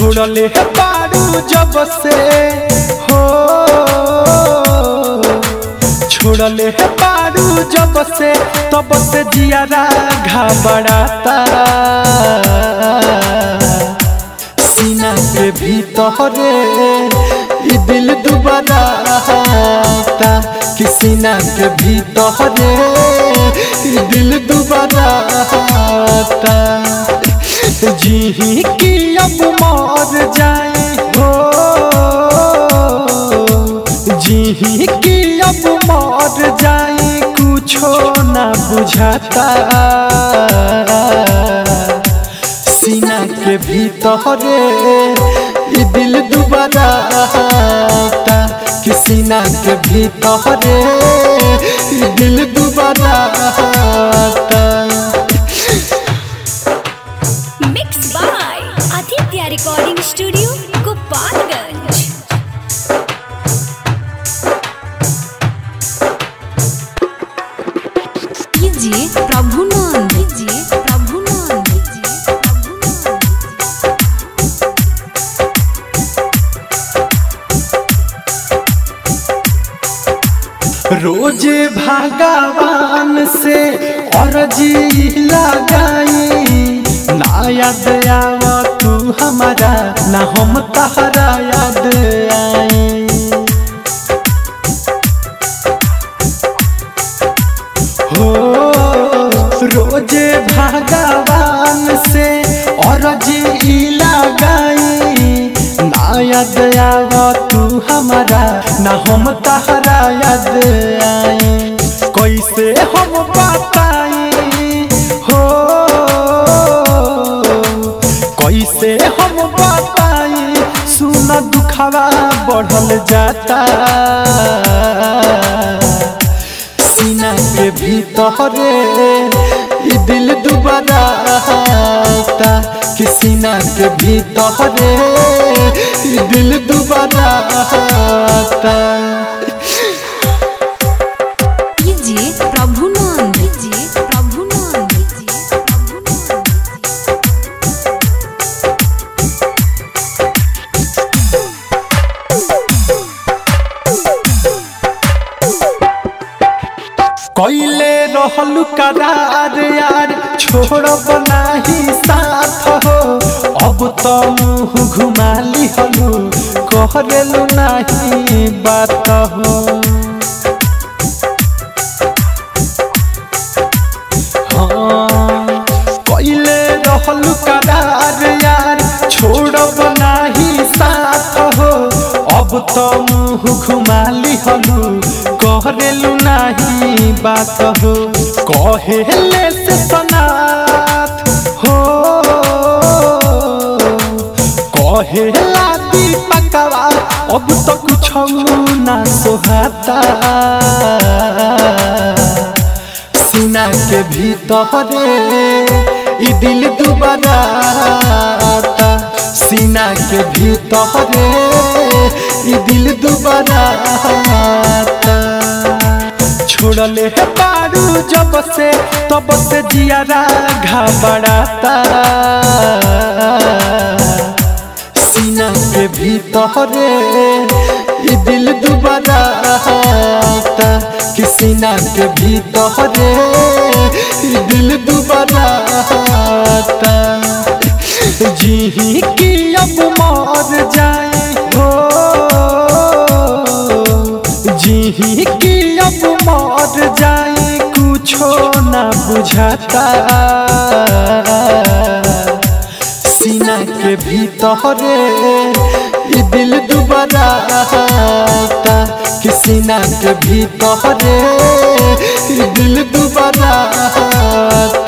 छोड़ले है बारू जब से हो छोड़ले है बारू जब से तब से जियारा घबराता सीना के भीतरे ई दिल दुबारा आता कि सीना के भीतरे ई दिल दुबारा आता जी की अब मर जाए हो जी की अब मर जाए कुछो ना बुझाता सीना के भीतरे ई दिल दुबारा आता कि सीना के भीतरे ई दिल दुबारा आता mix by Aditya recording studio Gopalganj कीजिए प्रभु नंद कीजिए प्रभु नंद कीजिए प्रभु नंद रोजे भगवान से अर्जी लगाई ना याद आव तू हमारा ना हम तहरा याद आई हो रोजे भगवान से अर्जी लगाई ना याद आव तू हमारा ना हम तहरा याद आई कैसे हम बताई हो कैसे हम बताई सुन दुखवा बढ़ल जाता सीना के भीतरे ई दिल दुबारा आता कि सीना के भीतरे ई दिल दुबारा आता कीजिए प्रभु नंद कीजिए प्रभु नंद कीजिए प्रभु नंद कैले रहलू करार यार छोड़ब नाही साथ हो अब तो मुँह घुमा लिहलू कहरेलू नाही बात हो हाँ, कैले रहलू करार यार छोड़ब नाही साथ हो अब तो मुँह घुमा लिहलू कहरेलू नाही बात हो कहेले से सनाथ हो कहेला दीपकवा अब तो कुछ ना सोहाता सीना के भीतरे ई दिल दुबारा आता सीना के भीतरे ई दिल दुबारा आता छोड़ले है बारू जब से तब से जियारा घबराता सीना के भीतरे ई दिल दुबारा आता कि सीना के भीतरे ई दिल दुबारा आता जी की अब मर जाए हो जी की अब मर जाए कुछो ना बुझाता सीना के भीतरे ई दिल दुबारा आता कि सीना के भीतरे ई दिल दुबारा आता